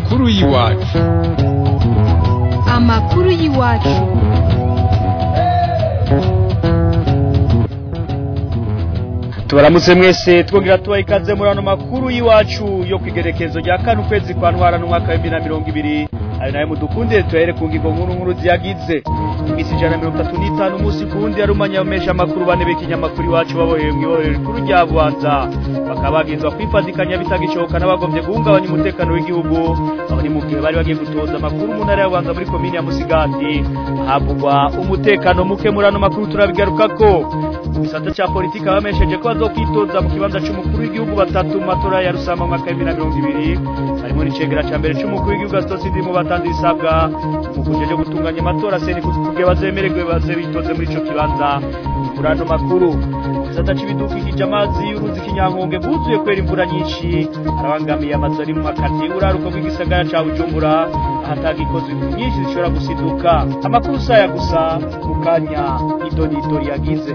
amakuru y'iwacu amakuru y'iwacu tubaramutse mwese twongera tubaha ikaze muri ano makuru y'iwacu yo ku igerekezo rya kane ukwezi kwa ntwara n'umwaka w'ibihumbi na mirongo ibiri ayo nayo mudukundire tuhere ku ngingo nkuru nkuru ziyagize iminsi ijana na mirongo itatu n'itanu umunsi ku wundi yarumanya abamesha amakuru bane b'ikinyamakuru iwacu baboheye mu ibohero rikuru rya bubanza bakaba bagizwa kwifatikanya bitagishoboka n'abagombye guhungabanya umutekano w'igihugu aho ni mu gihe bari bagiye gutoza amakuru mu ntara ya bubanza muri komini ya musigati havugwa umutekano muke muri ano makuru turabigarukako mu gisata cya politiki abamesheje ko bazokwitoza mu kibanza c'umukuru w'igihugu batatu mu matora ya rusama mu mwaka w'ibihumbi na mirongo ibiri harimo n'icegera ca mbere c'umukuru w'igihugu asitosi ndimo batanze ibisabwa mu kujeje gutunganya amatora seni kugira bazemererwe baze bitoze muri ico kibanza muri ano makuru mu gisata c'ibidukikije amazi y'uruzi kinyankonge bwuzuye kwera imvura nyinshi arabangamiye amazu ari mu makati uraruko bw'igisagara ca bujumbura ahataga ikozi nyinshi zishobora gusiduka amakuru saya gusa mu kanya idonidori yagize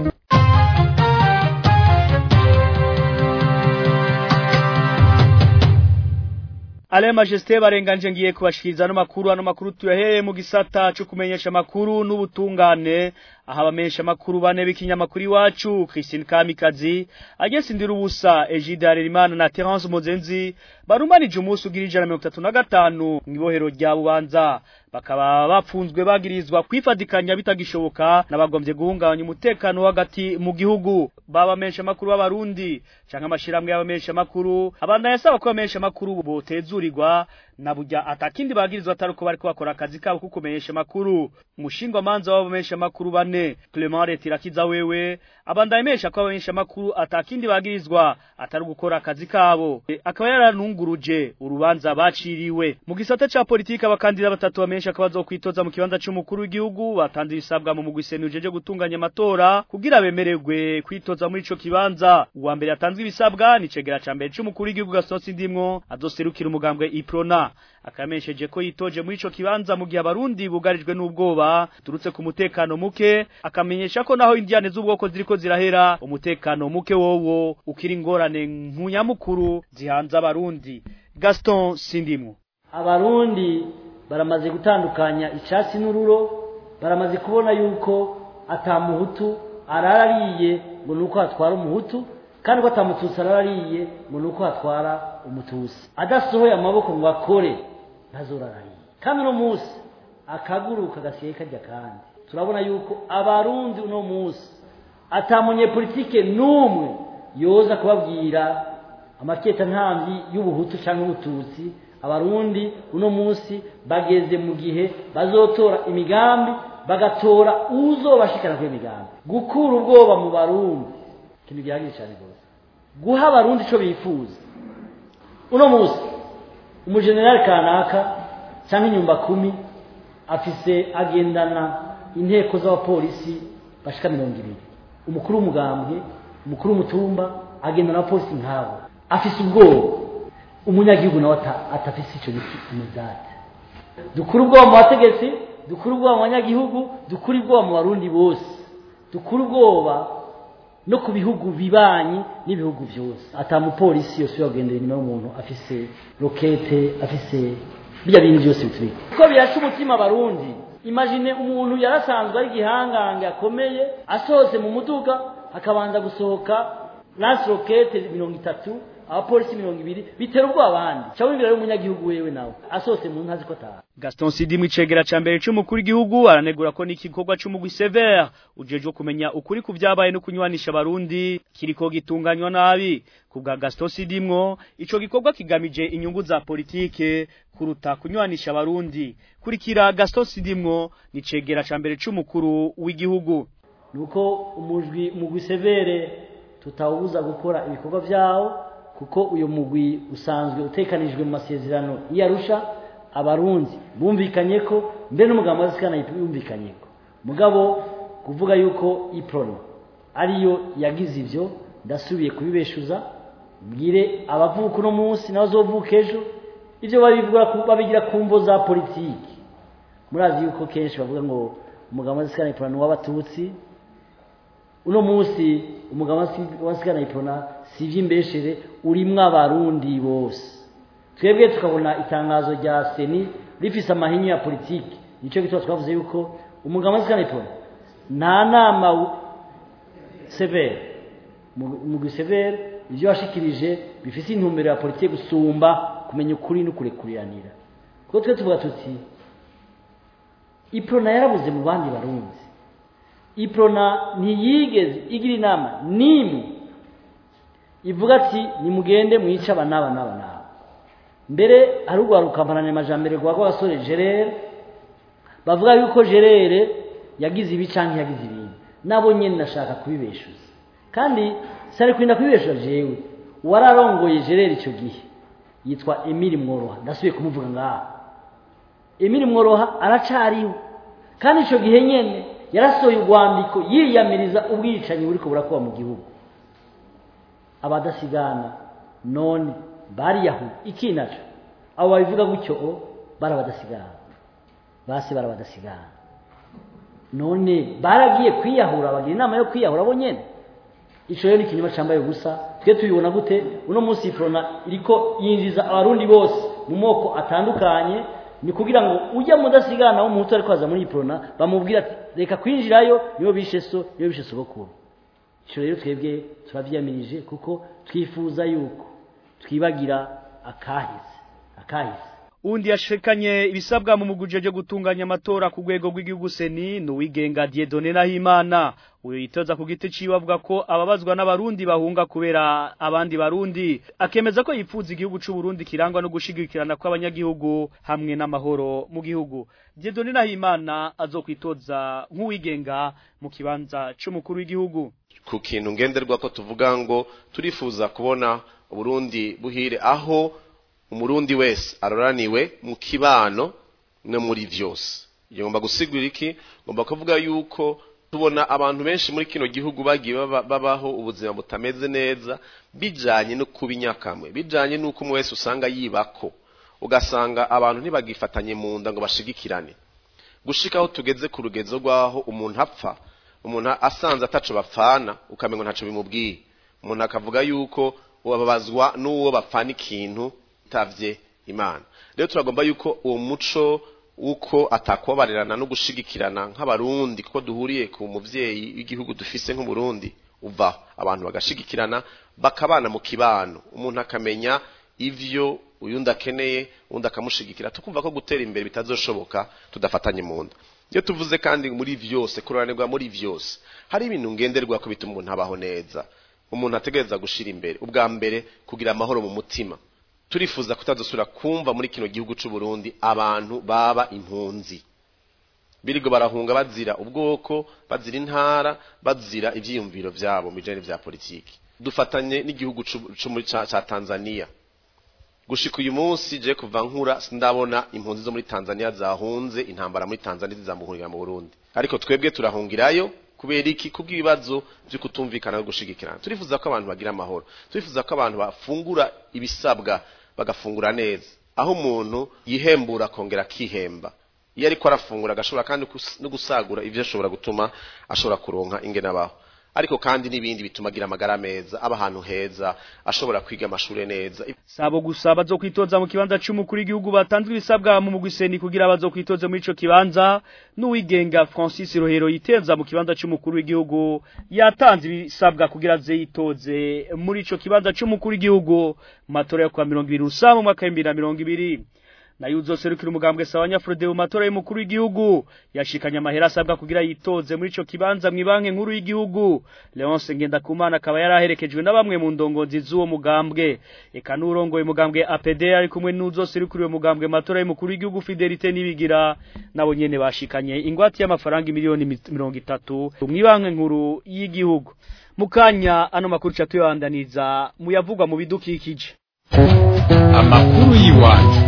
Ale majesté barenganje ngiye kubashikiriza no makuru ano makuru tuyahereye mu gisata cyo kumenyesha makuru n'ubutungane aha abamenyesha makuru bane b'ikinyamakuru iwacu Christine Kamikazi agese ndira ubusa Egide Harerimana na Terence Mozenzi barumanije umunsi ugira ijana mirongo itatu na gatanu mw'ibohero rya bubanza bakaba bapfunzwe bagirizwa kwifadikanya bitagishoboka n'abagombye guhungabanya umutekano hagati mu gihugu babamenyesha makuru b'abarundi canke amashiramwe y'abamenyesha makuru abanda yasaba ko abamenyesha makuru botezurirwa na burya atakindi bagirizwa atari uko bariko bakora akazi kabo ko kumenyesha makuru umushingwa manza w'abamenyesha makuru bane Clement Retirakiza wewe abanda yemesha ko abamenyesha makuru atakindi bagirizwa atari gukora akazi kabo e, akaba yaranunguruje urubanza baciriwe mu gisata ca politika abakandida batatu bamenyesha ko bazokwitoza mu kibanza c'umukuru w'igihugu batanze ibisabwa mu mugwi senu jeje gutunganya amatora kugira bemererwe kwitoza muri ico kibanza uwa mbere yatanzwe ibisabwa ni cegera ca mbere c'umukuru w'igihugu Gaston ndimwo azoserukira umugambwe Iprona akamenyesheje ko yitoje muri ico kibanza mu gihe abarundi bugarijwe n'ubwoba turutse ku mutekano muke akamenyesha ko naho indiane z'ubwoko ziriko zirahera umutekano muke wowo ukiri ingorane nkunyamukuru zihanze abarundi Gaston Sindimwo abarundi baramaze gutandukanya icasi n'ururo baramaze kubona yuko atamuhutu ararariye ngo nuko hatwara umuhutu kandi ko atamututsi ararariye ngo nuko hatwara umutusi adasohoye amaboko ngo akore ntazorarariye kandi uno munsi akaguruka gasigaye kajya kandi turabona yuko abarundi uno munsi atamunyepolitike n'umwe yoza kubabwira amaketa ntambi y'ubuhutu cyangwa ubututsi abarundi uno munsi bageze mu gihe bazotora imigambi bagatora uzobashikana kuri imigambi gukura ubwoba mu barundi ikintu gihagije cyane rwose guha abarundi icyo bifuza uno munsi umujenerali kanaka cyangwa inyumba kumi afise agendana inteko z'abapolisi bashika mirongo ibiri umukuru w'umugambwe umukuru w'umutumba agendana abapolisi nk'abo afise ubwoba umunyagihugu nawe atafise icyo giti umudate dukura ubwoba mu bategetsi dukura ubwoba mu banyagihugu dukura ubwoba mu barundi bose dukura ubwoba no ku bihugu bibanyi n'ibihugu byose atamupolisi yose yagendera inyuma y'umuntu afise rokete afise bijya bintu byose bitubika kuko birasha umutima abarundi imagine umuntu yarasanzwe ari igihangange akomeye asohotse mu muduga akabanza gusohoka lance rokete mirongo itatu abapolisi mirongo ibiri bitera ubwoba abandi ca wibwira rero umunyagihugu wewe nawe asohotse mu ntazi ko ataha Gaston Sidi mwicegera ca mbere c'umukuru w'igihugu aranegura ko n'ikikorwa c'umugwi Sever ujejwe kumenya ukuri ku vyabaye no kunywanisha abarundi kiriko gitunganywa nabi kubwa Gaston Sidimwo ico gikorwa kigamije inyungu za politike kuruta kunywanisha abarundi kurikira Gaston Sidimwo nicegera ca mbere c'umukuru w'igihugu nuko umujwi mugwi Severe tutawubuza gukora ibikorwa vyawo kuko uyu mugwi usanzwe utekanijwe mu masezerano y'Arusha abarundi bumvikanye ko mbere n'umugambo w'asikana yumvikanye ko mugabo kuvuga yuko iprono ariyo yagize ivyo ndasubiye kubibeshuza mbwire abavuka uno munsi n'abazovuka ejo ivyo babivuga babigira ku mvo za politiki murazi yuko kenshi bavuga ngo umugambo w'asikana iprono w'abatutsi uno munsi umugabo wa sigana ipona si iby'imbeshere urimwo abarundi bose twebwe tukabona itangazo rya seni rifise amahinyu ya politiki nicyo gituma twavuze yuko umugabo wa sikaniponi nta nama severe umugwi severe ivyo washikirije bifise intumbero ya politiki gusumba kumenya ukuri no kurekuriranira kuko twe tuvuga tuti iprona yarabuze mu bandi barundi iprona ntiyigeze igira inama n'imwe ivuga ati nimugende mwice aba n'aba n'aba n'aba mbere hari urwaruka mpananyamajambere rwa rw'abasore gerere bavuga yuko gerere yagize ibi canke yagize ibindi nabo nyene nashaka kubibeshuza kandi sari kurinda kubibeshuza jewe wararongoye gerere ico gihe yitwa Emile Mworoha ndasubiye kumuvuga ngaha Emile Mworoha aracariho kandi ico gihe nyene yarasohoye urwandiko yiyamiriza ubwicanyi buriko burakuba mu gihugu abadasigana none bariyahu iki naco abo babivuga gutyo o barabadasigana basi barabadasigana none baragiye kwiyahura bagira inama yo kwiyahura bo nyene ico rero ni ikinyoma cambaye ubusa twe tubibona gute uno munsi ifrona iriko yinjiza abarundi bose mu moko atandukanye ni kugira ngo ujya mudasigana wo muhutu ariko aza muri iprona bamubwira ati reka kwinjirayo niyo bishe so niyo bishe sogokuru ico rero twebwe turavyiyamirije kuko twifuza yuko twibagira akahise akahise undi yashikanye ibisabwa mu muguje byo gutunganya amatora ku rwego rw'igihugu seni nuwigenga Dieudonné Nahimana uyu yitoza ku giti ciwe avuga ko ababazwa n'abarundi bahunga kubera abandi barundi akemeza ko yipfuza igihugu c'u Burundi kirangwa no gushigikirana kw'abanyagihugu hamwe n'amahoro mu gihugu Dieudonné Nahimana azokwitoza nk'uwigenga mu kibanza c'umukuru w'igihugu ku kintu ngenderwa ko tuvuga ngo turifuza kubona Burundi buhire aho umurundi wese aroraniwe mu kibano no muri vyose ngomba gusigura iki ngomba kuvuga yuko tubona abantu benshi muri kino gihugu bagiye babaho ubuzima butameze neza bijanye no kuba inyakamwe bijanye n'uko umwe wese usanga yibako ugasanga abantu ntibagifatanye mu nda ngo bashigikirane gushikaho tugeze ku rugezo rw'aho umuntu apfa umuntu asanze ataco bapfana ukamengo ntaco bimubwiye umuntu akavuga yuko bababazwa n'uwo bapfana ikintu tavye imana rero turagomba yuko uwo muco uko atakubabarirana no gushigikirana nk'abarundi kuko duhuriye ku muvyeyi w'igihugu dufise nk'uburundi uva abantu bagashigikirana bakabana mu kibano umuntu akamenya ivyo uyundi akeneye undi akamushigikira tukumva ko gutera imbere bitazoshoboka tudafatanye mu nda iyo tuvuze kandi muri vyose kuroranirwa muri vyose hari ibintu ngenderwa ko bituma umuntu abaho neza umuntu ategereza gushira imbere ubwa mbere kugira amahoro mu mutima turifuza kutadusura kumva muri kino gihugu c'u Burundi abantu baba impunzi birigo barahunga bazira ubwoko bazira intara bazira ivyiyumviro vyabo mu bijanye vya politiki dufatanye n'igihugu co muri ca Tanzania gushika uyu munsi je kuva nkura sindabona impunzi zo muri Tanzania zahunze intambara muri Tanzania zizamuhurira mu Burundi ariko twebwe turahungirayo kubera iki kubw'ibibazo byo kutumvikana no gushigikirana turifuza ko abantu bagira amahoro turifuza ko abantu bafungura ibisabwa bagafungura neza aho umuntu yihembura akongera akihemba iyo ariko arafungura agashobora kandi no gusagura ivyo ashobora gutuma ashobora kuronka ingene abaho ariko kandi n'ibindi bituma agira amagara meza aba ahantu heza ashobora kwiga amashure neza sabo gusa bazokwitoza mu kibanza c'umukuru w'igihugu batanzwe ibisabwa mu mugwiseni kugira bazokwitoze muri ico kibanza n'uwigenga Francis Rohero yiteza mu kibanza c'umukuru w'igihugu yatanze ibisabwa kugira aze yitoze muri ico kibanza c'umukuru w'igihugu mu matora yo kwa 20 rusa mu mwaka wa 2020 nayo uzoserukira umugambwe sawanya Frode mu matora y'umukuru w'igihugu yashikanye amahera asabwa kugira yitoze muri ico kibanza mu ibanke nkuru y'igihugu Leonce Ngendakumana akaba yaraherekejwe na bamwe mu ndongozi z'uwo mugambwe eka n'urongoye mugambwe APD ari kumwe n'uzoserukira uwo mugambwe matora y'umukuru w'igihugu Fidelite nibigira nabo nyene bashikanye ingwati y'amafaranga miliyoni 30 mu ibanke nkuru y'igihugu mukanya ano makuru catuyandaniza muyavugwa mu bidukikije amakuru y'iwacu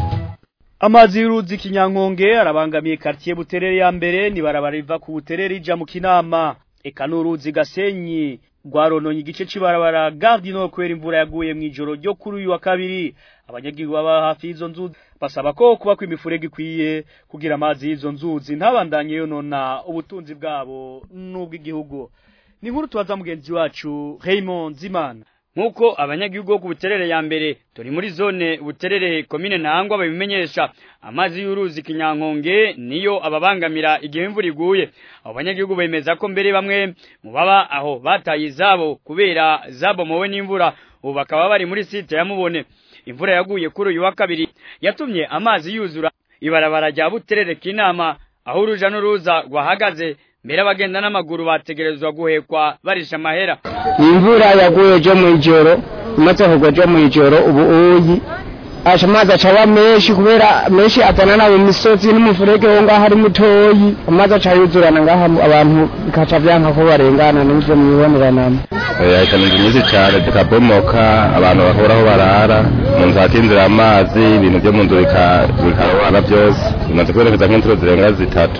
Amazi y'uruzi kinyankonge arabangamiye quartier Buterere ya mbere ni barabara riva ku Buterere ija mu Kinama eka n'uruzi Gasenyi rwarononye igice cibarabara Garde no kwera imvura yaguye mu ijoro ryo kuri uyu wa kabiri abanyagihugu baba hafi y'izo nzuzi basaba ko kuba kw'imifurege ikwiye kugira amazi y'izo nzuzi ntabandanye yonona ubutunzi bwabo n'ubw'igihugu ni nkuru tubaza mugenzi wacu Raymond Zimana nk'uko abanyagihugu bo ku buterere ya mbere turi muri zone buterere komine ntangwa babimenyesha amazi y'uruzi kinyankonge niyo ababangamira igihe imvura iguye abo banyagihugu bemeza ko mbere bamwe mu baba aho bataye izabo kubera zabomowe n'imvura ubu bakaba bari muri site ya mubone imvura yaguye kuri uyu wa kabiri yatumye amazi yuzura ibarabara rya buterere k'inama aho uruja n'uruza rwahagaze mbere abagenda n'amaguru bategerezwa guhekwa barisha amahera imvura yaguye ejo mu ijoro imaze kugwa ejo mu ijoro ubu uyi aje amazi acaba menshi kubera menshi azana na mu misozi n'umufurege wo ngaho ari mutoyi amazi aca yuzurana ngaha abantu bikaca vyanka ko barengana n'ivyo mwiboneranamo yahitana inzu nyinshi cyane zikabomoka abantu bahuraho barara mu nzu hakinjira amazi ibintu byo mu nzu bikarohana byose bimaze kubonekeza nk'inshuro zirenga zitatu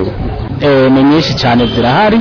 ni nyinshi cyane zirahari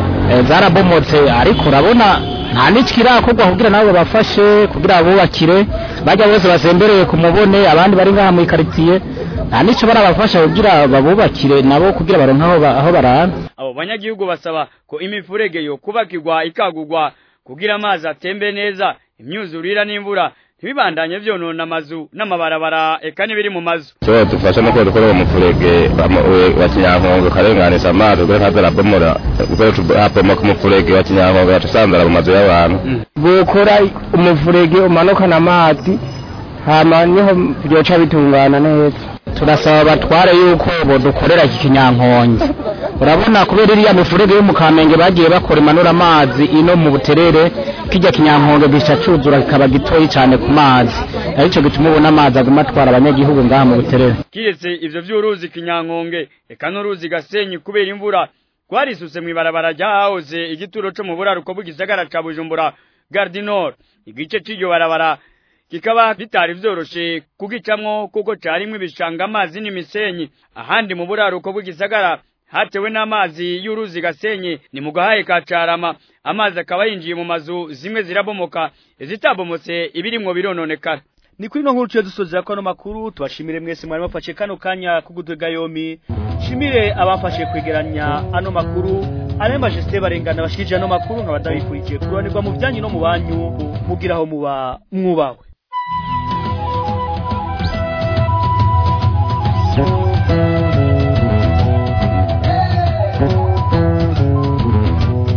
zarabomotse ariko urabona nta n'ikirakorwa kugira nabo bafashe kugira bubakire bajya bose basembereye ku mubone abandi bari ngaha mu ikaritsiye nta n'icyo barabafasha kugira babubakire nabo kugira baronke aho barara abo banyagihugu basaba ko imifurege yo kubakirwa ikagurwa kugira amazi atembe neza imyuzurira n'imvura ntibibandanye vyonona amazu n'amabarabara eka n'ibiri mu mazu cyo dufasha no kuba dukora umufurege wa kinyankongo karenganisha amazi kugira ntaza arabomora kugira habomoka umufurege wa kinyankongo yaca usandara mu mazu y'abantu gukora umufurege umanukana amazi hama niho byoca bitungana neza turasaba abatware yuko bodukorera iki kinyankonge urabona kubera iriya mifurege yo mu kamenge bagiye bakora imanura amazi ino mu buterere kijya kinyankonge gica cuzura kikaba gitoyi cyane ku mazi arico gituma ubona amazi aguma atwara abanyagihugu ngaha mu buterere kiretse ivyo vy'uruzi kinyankonge eka n'uruzi gasenyi kubera imvura rwarisutse mw'ibarabara ryahahoze igituro co mu buraruko bw'igisagara ca bujumbura gardinor igice c'iryo barabara kikaba bitari vyoroshe kugicamwo kuko carimwo ibishanga amazi n'imisenyi ahandi mu buraruko bw'igisagara hatewe n'amazi y'uruzi gasenyi ni mu gahaye ka carama amazi akaba yinjiye mu mazu zimwe zirabomoka izitabomotse ibirimwo birononekara ni kuri no nkuru tuye dusozera ko ano makuru tubashimire mwese mwari mufashe kano kanya kugutega yomi shimire abafashe kwegeranya ano makuru ale majesté barengana bashikije ano makuru nkabadabifurikiye kuranirwa mu byanyu no mu banyu mugiraho muba mwubawe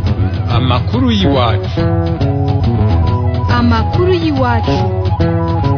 amakuru y'iwacu amakuru y'iwacu